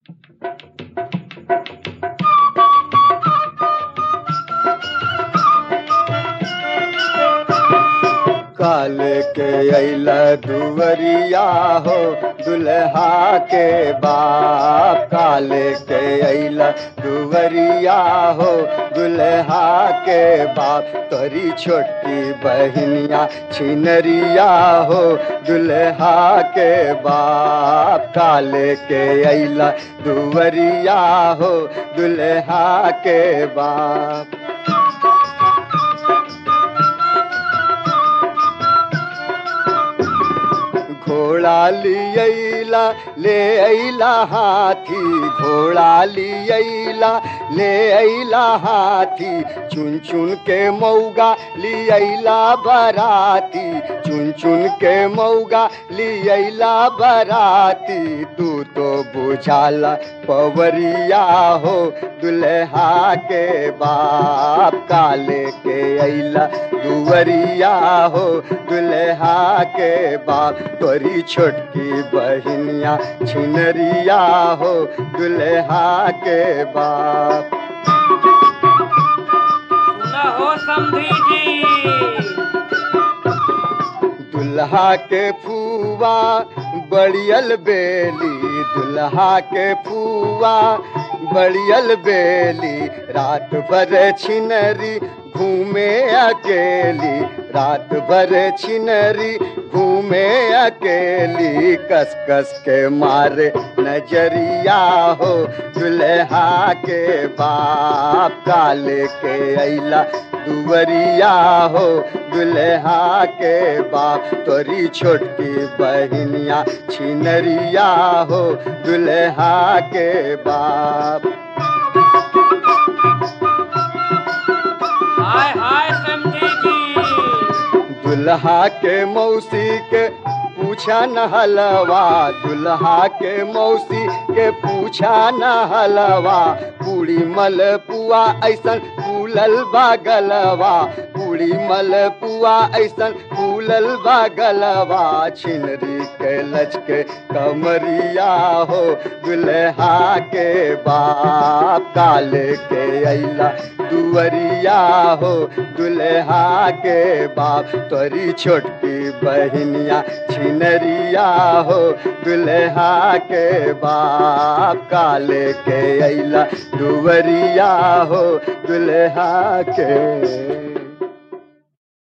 काल के अला दुवरिया हो दुल्हा के बाप काल के अला दुवरिया हो दुल्हा के बाप तोरी छोटी बहनिया छिनरिया हो दुल्हा के बाप काल के अला दुवरिया हो दुल्हा के बाप घोड़ा लियला ले अला हाथी घोड़ा लियला ले अला हाथी चुन चुन के मौगा लियला बराती चुन चुन के मौगा लियला बराती तू तो बुझाला पवरिया हो दुल्हा के बाप काले के अला दुवरिया हो दुल्हा के बाप तोरी छोटकी बहनिया छिनरिया हो दुल्हा के बाप सुना हो समधी जी दुल्हा के फूवा बड़ियल बेली दुल्हा के फूवा बड़ियल बेली रात भर छिनरी घूमे अकेली रात भर छिनरी घूमे अकेली कस कस के मारे नजरिया हो दुल्हा के बाप काले के अला दुवरिया हो दुल्हा के बाप तोरी छोटकी बहनिया छिनरिया हो दुल्हा के बाप हाय हाय समधी जी दुल्हा के मौसी के पूछा न हलवा दुल्हा के मौसी के पूछा न हलवा पूरी मल पुआ ऐसन फूलल बागलवा पूरी मल पुआ ऐसन फूलल बागलवा छिनरी के लचके कमरिया हो दुल्हा के बाप काले के अला दुवरिया हो दुल्हा के बाप तोरी छोटकी बहनिया छिनरिया हो दुल्हा के बाप काले के अला दुवरिया हो दुल्हा के